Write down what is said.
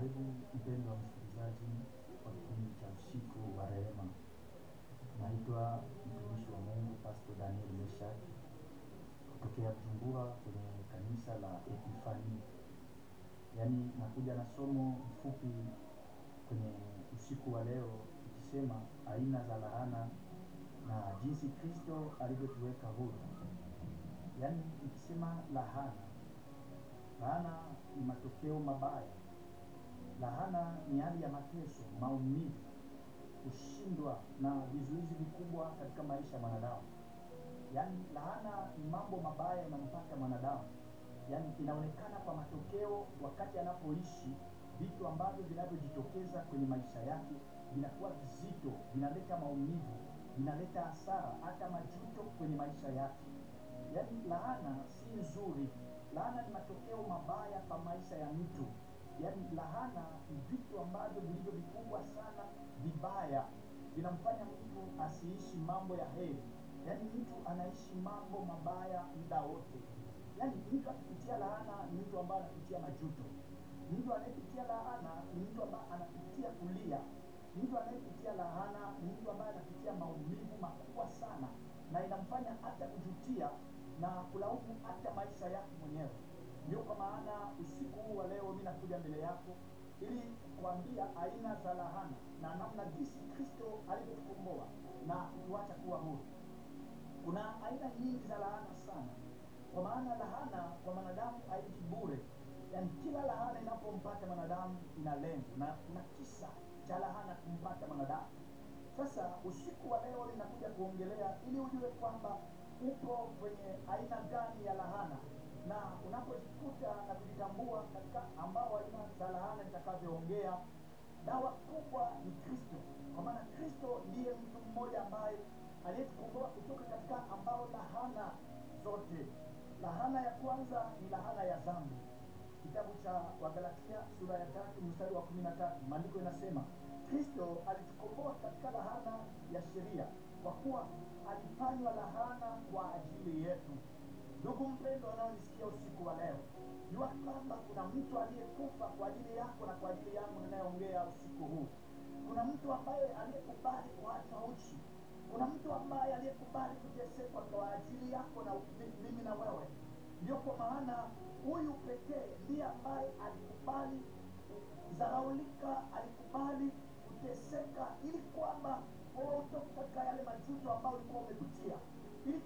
Karibu mpendwa msikilizaji wa kipindi cha usiku wa rehema. Naitwa mtumishi wa Mungu Pastor Daniel Meshak kutokea Bujumbura kwenye kanisa la Epifani. Yaani nakuja na somo mfupi kwenye usiku wa leo ikisema aina za laana na jinsi Kristo alivyotuweka huru. Yaani ikisema lahana, laana ni matokeo mabaya Lahana ni hali ya mateso, maumivu, kushindwa na vizuizi vikubwa katika maisha ya mwanadamu. Yaani lahana ni mambo mabaya yanampata mwanadamu, yaani inaonekana kwa matokeo wakati anapoishi. Vitu ambavyo vinavyojitokeza kwenye maisha yake vinakuwa vizito, vinaleta maumivu, vinaleta hasara, hata majuto kwenye maisha yake. Yaani laana si nzuri. Laana ni matokeo mabaya kwa maisha ya mtu. Yaani lahana ni vitu ambavyo vilivyo vikubwa sana, vibaya, vinamfanya mtu asiishi mambo ya heri. Yaani mtu anaishi mambo mabaya muda wote. Yaani mtu akipitia laana ni mtu ambaye anapitia majuto. Mtu anayepitia laana ni mtu ambaye anapitia kulia. Mtu anayepitia laana ni mtu ambaye anapitia maumivu makubwa sana, na inamfanya hata kujutia na kulaumu hata maisha yake mwenyewe. Ndio kwa maana usiku huu wa leo mimi nakuja mbele yako ili kuambia aina za lahana na namna jinsi Kristo alivyotukomboa na kutuacha kuwa huru. Kuna aina nyingi za lahana sana, kwa maana lahana kwa mwanadamu haiji bure. Yaani kila lahana inapompata mwanadamu ina lengo na kuna kisa cha lahana kumpata mwanadamu. Sasa usiku wa leo ninakuja kuongelea ili ujue kwamba upo kwenye aina gani ya lahana na unapojikuta na kujitambua katika ambao aina za lahana nitakavyoongea, dawa kubwa ni Kristo, kwa maana Kristo ndiye mtu mmoja ambaye aliyetukomboa kutoka katika ambao lahana zote. Lahana ya kwanza ni lahana ya dhambi. Kitabu cha Wagalatia sura ya tatu mstari wa kumi na tatu maandiko inasema Kristo alitukomboa katika lahana ya sheria, kwa kuwa alifanywa lahana kwa ajili yetu. Ndugu mpendwa, unaonisikia usiku wa leo, jua kwamba kuna mtu aliyekufa kwa ajili yako na kwa ajili yangu ninayeongea usiku huu. Kuna mtu ambaye aliyekubali kuachwa uchi. Kuna mtu ambaye aliyekubali kuteseka kwa ajili yako na mimi na wewe. Ndio kwa maana huyu pekee ndiye ambaye alikubali kudharaulika, alikubali kuteseka, ili kwamba wewe utoke katika yale majuto ambayo ulikuwa umepitia.